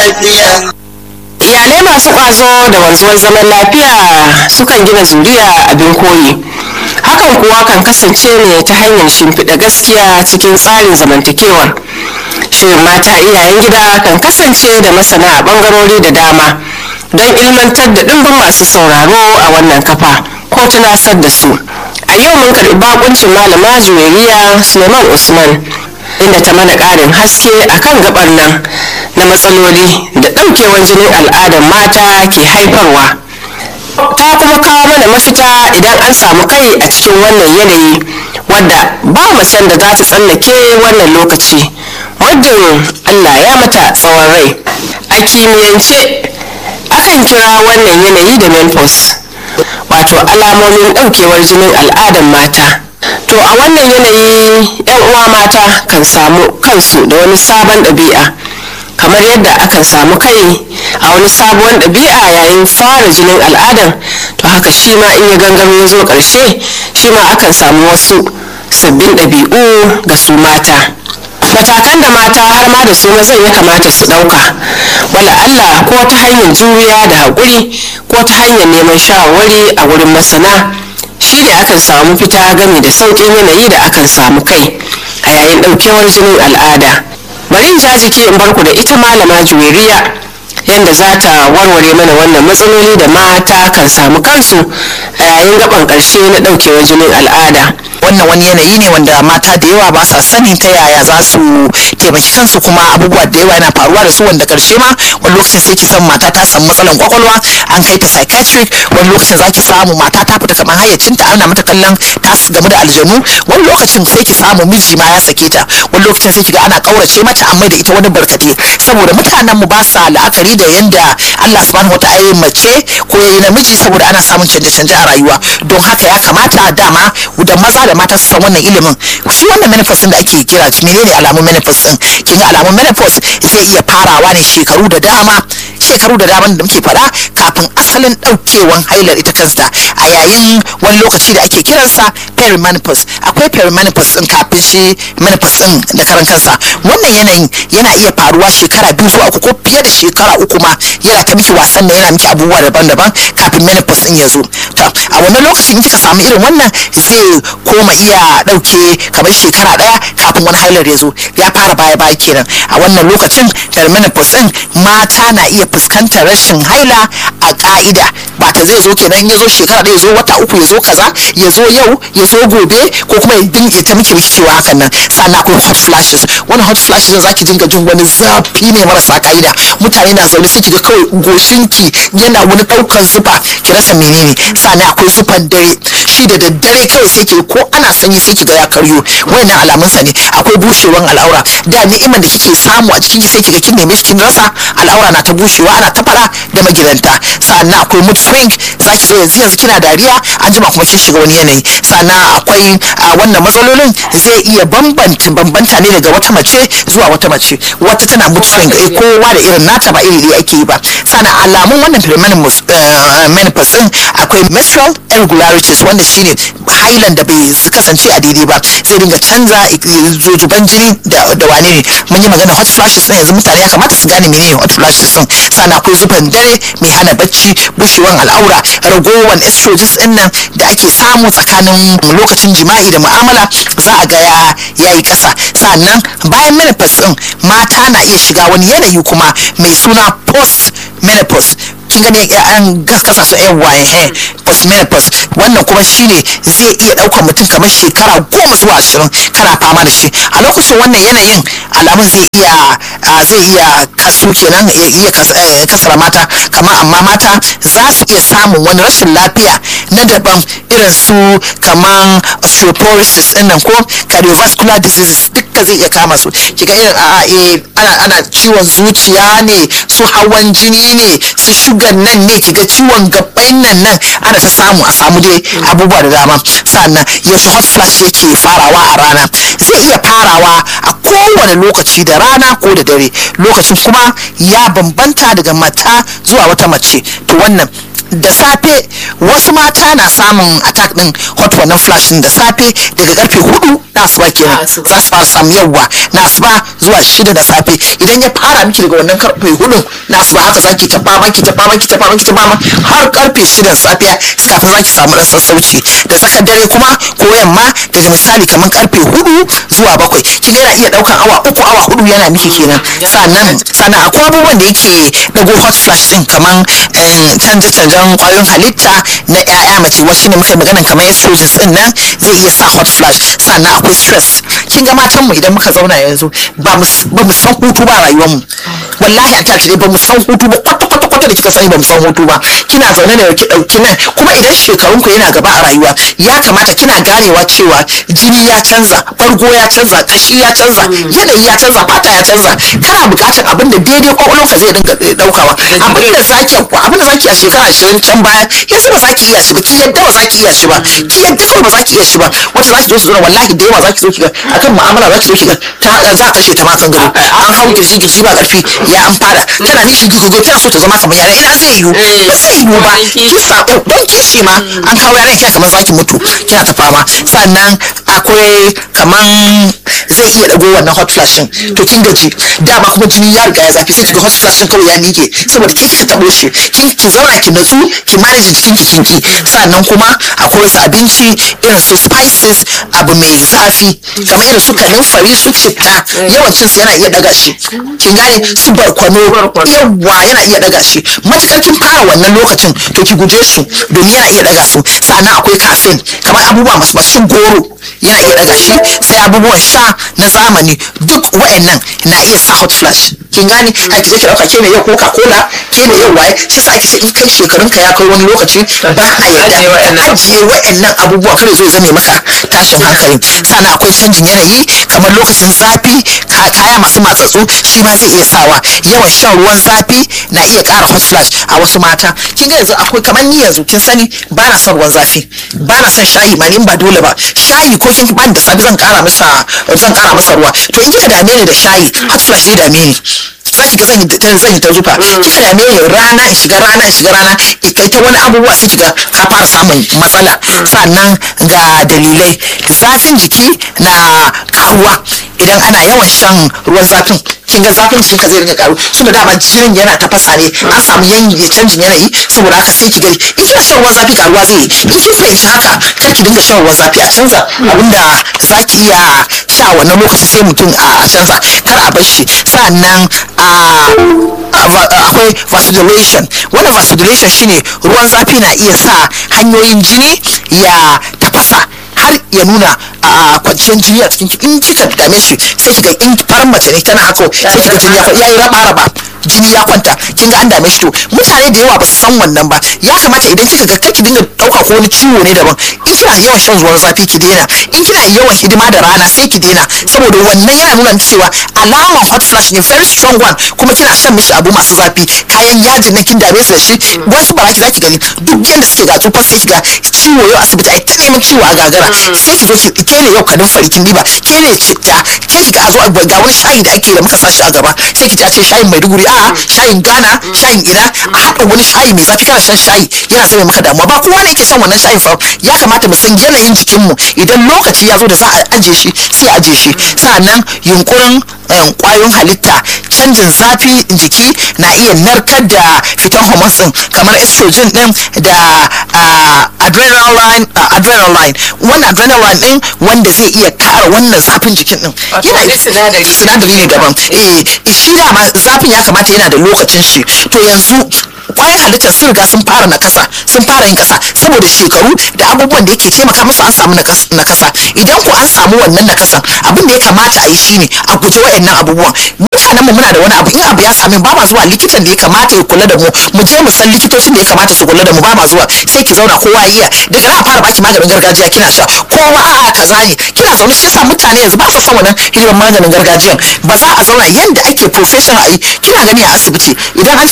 lafiya. iyalai masu ƙwazo da wanzuwar zaman lafiya sukan gina zuriya abin koyi hakan kuwa kan kasance ne ta hanyar shimfiɗa gaskiya cikin tsarin zamantakewar shirin mata iyayen gida kan kasance da masana a ɓangarori da dama don ilmantar da ɗimbin masu sauraro a wannan kafa ko tunasar da su a yau mun karɓi bakuncin malama juwairiya suleiman usman inda ta mana ƙarin haske akan gabar nan na matsaloli da ɗaukewar jinin al'adar mata ke haifarwa ta kuma kawo mana mafita idan an samu kai a cikin wannan yanayi wadda ba macen da za ta tsallake wannan lokaci muddin allah ya mata tsawon rai a kimiyyance akan kira wannan yanayi da menopause wato alamomin ɗaukewar jinin al'adar mata to a wannan yanayi yan uwa mata kan samu kansu da wani sabon ɗabi'a kamar yadda akan samu kai a wani sabuwar ɗabi'a yayin fara jinin al'adar to haka shi ma in ya gangaro ya zo ƙarshe shi ma akan samu wasu sabbin ɗabi'u ga su mata matakan da mata har ma da su mazan ya kamata su ɗauka wala Allah ko ta hanyar juriya da haƙuri ko ta hanyar neman shawarwari a wurin masana shi ne akan samu fita gami da sauƙin yanayi da akan samu kai a yayin ɗaukewar jinin al'ada bari in jiki in barku da ita malama juweriya yadda za ta warware mana wannan matsaloli da mata kan samu kansu a yayin gaban ƙarshe na ɗaukewar jinin al'ada wannan wani yanayi ne wanda mata da yawa ba sa sani ta yaya za su taimaki kansu kuma abubuwa da yawa yana faruwa da su wanda karshe ma wani lokacin sai ki san mata ta samu matsalan kwakwalwa an kai ta psychiatric wani lokacin za ki samu mata ta fita kamar hayyacinta ana mata kallon ta game da aljanu wani lokacin sai ki samu miji ma ya sake ta wani lokacin sai ki ga ana kaurace mata an mai da ita wani barkate saboda mutanen mu ba sa la'akari da yanda Allah subhanahu wa ta'ala mace ko yayi namiji saboda ana samun canje-canje a rayuwa don haka ya kamata dama da maza da mata su san wannan ilimin shi wannan menopause da ake kira menene alamun menopause din kin ga alamun menopause zai iya farawa ne shekaru da dama shekaru da dama da muke fada kafin asalin daukewan hailar ita kanta a yayin wani lokaci da ake kiransa perimenopause akwai perimenopause din kafin shi menopause din da karan kansa wannan yanayin yana iya faruwa shekara biyu zuwa uku ko fiye da shekara uku ma yana ta miki wasan nan yana miki abubuwa daban-daban kafin menopause din ya zo to a wannan lokacin in kika samu irin wannan zai koma iya dauke kamar shekara daya kafin wani hailar ya zo ya fara baya baya kenan a wannan lokacin da menopause din mata na iya fuskantar rashin haila a ka'ida ba ta zai zo kenan ya zo shekara ɗaya ya zo wata uku ya zo kaza ya zo yau ya zo gobe ko kuma ya dinga ta miki miki cewa hakan nan sannan akwai hot flashes wani hot flashes da zaki dinga jin wani zafi ne marasa ka'ida mutane na zaune sai kiga kawai goshinki yana wani ɗaukar zufa ki rasa menene sannan akwai zufan dare shi da daddare kawai sai ki ko ana sanyi sai kiga ya karyo wannan alamun sa ne akwai bushewan al'aura da ni'imar da kike samu a jikin ki sai kiga kin neme kin rasa al'aura na ta bushewa ana ta fara da magidanta sannan akwai mood swing zaki zo yanzu yanzu kina dariya an jima kuma kin shiga wani yanayi sannan akwai wannan matsalolin zai iya bambanta bambanta ne daga wata mace zuwa wata mace wata tana mood swing eh kowa da irin nata ba iri ake yi ba sannan alamun wannan menopause din akwai menstrual irregularities wanda shine hailan da bai kasance a daidai ba zai dinga canza zuban jini da wane ne mun yi magana hot flashes din yanzu mutane ya kamata su gane menene hot flashes din sannan akwai zuban dare mai hana bacci bushewan al'aura ragowan estrogens din nan da ake samu tsakanin lokacin jima'i da mu'amala za a ga ya yi kasa sannan bayan menopause din mata na iya shiga wani yanayi kuma mai suna post menopause kin gani an kasa su yan waye post menopause wannan kuma shine zai iya daukar mutum kamar shekara goma zuwa ashirin kana fama da shi a lokacin wannan yanayin alamun zai iya zai iya kasu kenan ya iya kasara mata kamar amma mata za su iya samun wani rashin lafiya na daban irin su kamar osteoporosis din nan ko cardiovascular diseases duka zai iya kama su kiga irin a ana ana ciwon zuciya ne su hawan jini ne su shugan nan ne kiga ciwon gabai nan nan ana ta samu a samu dai abubuwa da dama sannan yaushe hot flash yake farawa a rana zai iya farawa a kowane lokaci da rana ko da dare lokacin kuma ya bambanta daga mata zuwa wata mace to wannan da safe wasu mata na samun attack din hot wannan flash din da safe daga karfe hudu na asuba kenan za su fara samu yawwa na asuba zuwa shida da safe idan ya fara miki daga wannan karfe hudu na asuba haka zaki ta fama ki ta fama ki ta fama ki ta fama har karfe shida safiya kafin zaki samu dan sassauci da tsakar dare kuma ko yamma daga misali kamar karfe hudu zuwa bakwai kin ga yana iya daukan awa uku awa hudu yana miki kenan sannan sannan akwai abubuwan da yake dago hot flash din kamar canje canjen kwayoyin halitta na ƴaƴa mace wasu ne muka magana kamar estrogens din nan zai iya sa hot flash sannan akwai stress kin ga matan mu idan muka zauna yanzu ba mu san hutu ba rayuwar mu wallahi a tashi ba mu san hutu ba kwata kwata kwata da kika sani ba mu san hutu ba kina zaune ne ki dauki nan kuma idan shekarun ku yana gaba a rayuwa ya kamata kina ganewa cewa jini ya canza bargo ya canza kashi ya canza yanayi ya canza fata ya canza kana bukatar abin da daidai kwakwalwarka zai dinga daukawa abin da zaki abin da zaki a shekara ashirin can baya yanzu ba zaki iya shi ba ki yadda ba zaki iya shi ba ki yadda kawai ba zaki iya shi ba wata zaki zo su zauna wallahi da yawa zaki zo ki ga akan mu'amala zaki zo ki ga ta za a kashe ta ma kan gado an hau kirji kirji ba karfi ya an fara tana nishi gugugu tana so ta zama kamar yara ina zai yiwu ba zai yiwu ba ki sabo don kishi ma an kawo yaran kina kamar zaki mutu kina ta fama sannan akwai kaman zai iya dago wannan hot flash to kin gaji dama kuma jini ya riga ya zafi sai kiga hot flash kawai ya mike saboda ke kika tabo shi kin ki zauna ki natsu ki manage jikin ki kinki sannan kuma akwai wasu abinci irin su spices abu mai zafi kamar irin su kanunfari su citta yawan cin su yana iya daga shi kin gane su barkwano yawa yana iya daga shi matukar kin fara wannan lokacin to ki guje su domin yana iya daga su sannan akwai caffeine kamar abubuwa masu masu goro yana iya daga shi sai abubuwan sha na zamani duk wa'annan na iya sa hot flash kin gane a ki je ki dauka ke ne yau coca cola ke ne yau waye shi sa ake ce in kai shekarun ka ya kai wani lokaci ba a yarda ajiye wa'annan abubuwa kare zo zame maka tashin hankali sannan akwai canjin yanayi kamar lokacin zafi kaya masu matsatsu shi ma zai iya sawa yawan shan ruwan zafi na iya kara hot flash a wasu mata kin ga yanzu akwai kamar ni yanzu kin sani ba na son ruwan zafi ba na son shayi ma ni ba dole ba shayi ko kin bani da safe zan kara masa zan kara masa ruwa to in kika dame ni da shayi hot flash zai dame ni za ki ga zan yi zan yi ta zufa kika dame ni rana in shiga rana in shiga rana kai ta wani abubuwa sai kiga ka fara samun matsala sannan ga dalilai zafin jiki na karuwa idan ana yawan shan ruwan zafin kin ga zafin jikinka zai rinka karu tunda dama jinin yana tafasa ne an samu yanyi canjin yanayi saboda haka sai ki gani in kina shan ruwan zafi karuwa zai yi in kin fahimci haka kar ki dinga shan ruwan zafi a canza abinda za ki iya sha wannan lokaci sai mutum a canza kar a bar shi sannan akwai vasodilation wannan vasodilation shine ruwan zafi na iya sa hanyoyin jini ya tafasa har ya nuna a kwanciyar jini a cikin in kika dame shi sai kiga in farar mace ne tana haka sai kiga jini ya yi raba raba jini ya kwanta kin ga an dame shi to mutane da yawa ba su san wannan ba ya kamata idan kika ga kake dinga dauka ko wani ciwo ne daban in kina yawan shan ruwan zafi ki daina in kina yawan hidima da rana sai ki daina saboda wannan yana nuna cewa alaman hot flash ne very strong one kuma kina shan mishi abu masu zafi kayan yajin nan kin dame su da shi wasu baraki zaki gani duk yanda suke ga tsufa sai kiga ciwo yau asibiti ai ta neman ciwo a gagara sai ki zo ki ke ne yau kadin farikin diba ke ne citta ke ki ga a zo ga wani shayi da ake da muka sashi a gaba sai ki ji a ce shayin maiduguri a shayin ghana shayin ina a haɗa wani shayi mai zafi kana shan shayi yana zama maka damuwa ba kowa ne ke shan wannan shayin fa ya kamata mu san yanayin jikinmu idan lokaci ya zo da za a aje shi sai a aje shi sa'annan yunkurin kwayoyin halitta canjin zafi jiki na iya narkar da fitan hormones din kamar estrogen din da adrenaline adrenaline wannan adrenaline din wanda zai iya kara wannan zafin jikin din yana sinadari sinadari ne daban eh shi dama zafin ya kamata yana da lokacin shi to yanzu kwayan halittar sun riga sun fara nakasa sun fara yin kasa saboda shekaru da abubuwan da yake taimaka musu an samu nakasa idan ku an samu wannan nakasan abin da ya kamata a yi shine a guje wayannan abubuwan mutanen mu muna da wani abu in abu ya same ba ma zuwa likitan da ya kamata ya kula da mu mu je mu san likitocin da ya kamata su kula da mu ba ma zuwa sai ki zauna kowa iya daga nan fara baki maganin gargajiya kina sha kowa a'a kaza ne kina zaune shi yasa mutane yanzu ba su son wannan hidiman maganin gargajiyan ba za a zauna yanda ake professional a yi kina gani a asibiti idan an ce